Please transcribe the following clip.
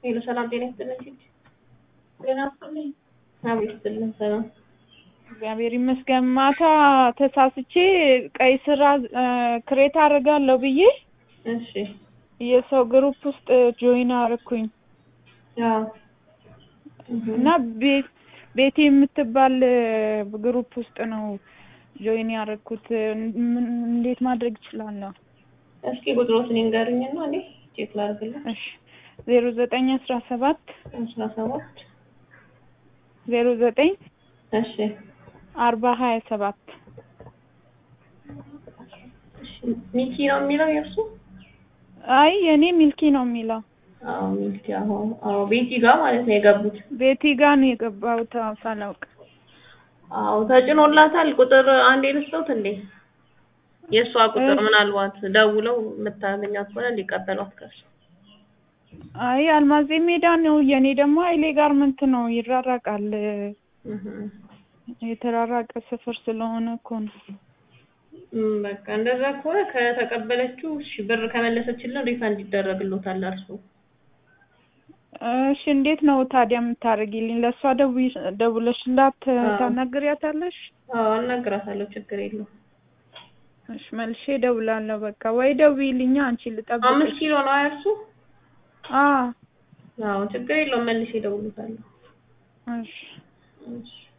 ሄሎ ሰላም ጤና ይስጥልኝ ሂድ ጤና ይስጥልኝ አቤት ይስጥልኝ ሰላም እግዚአብሔር ይመስገን። ማታ ተሳስቼ ቀይ ስራ ክሬት አደርጋለሁ ብዬ እሺ የሰው ግሩፕ ውስጥ ጆይን አረኩኝ ያው እና ቤት ቤቴ የምትባል ግሩፕ ውስጥ ነው ጆይን ያደረኩት። ምን- እንዴት ማድረግ እችላለሁ? እስኪ ቁጥሮትን ይንገሩኝና እኔ ቼክ ላድርግልህ እሺ ዜሮ ዘጠኝ አስራ ሰባት አስራ ሰባት ዜሮ ዘጠኝ እሺ አርባ ሀያ ሰባት እሺ ሚኪ ነው የሚለው የእርሱ አይ የኔ ሚልኪ ነው የሚለው። አዎ ሚኪ አዎ አዎ ቤቲ ጋር ማለት ነው የገቡት ቤቲ ጋር ነው የገባሁት አዎ፣ ሳላውቅ አዎ ተጭኖላታል ቁጥር አንዴ ልስጠውት እንዴ የእሷ ቁጥር እሺ። ምናልባት ደውለው የምታገኛት ከሆነ እንዲቀበሏት ከሱ አይ አልማዜ ሜዳ ነው የኔ ደግሞ ኃይሌ ጋርመንት ነው ይራራቃል። እህ የተራራቀ ሰፈር ስለሆነ እኮ ነው። እም፣ በቃ እንደዛ ከሆነ ከተቀበለችው እሺ ብር ከመለሰችልን ሪፋንድ ይደረግሎታል እርሱ እሺ እንዴት ነው ታዲያ የምታደርጊልኝ? ለእሷ ደውይ- ደውለሽላት አዎ። ታናግሪያታለሽ? አዎ አናግራታለሁ ችግር የለውም እሺ መልሼ እደውላለሁ። በቃ ወይ ደውይልኛ አንቺ አምስት ልጠብቅሽ። ኪሎ ነው እርሱ አዎ አዎ ችግር የለውም መልሼ እደውልልታለሁ እሺ እሺ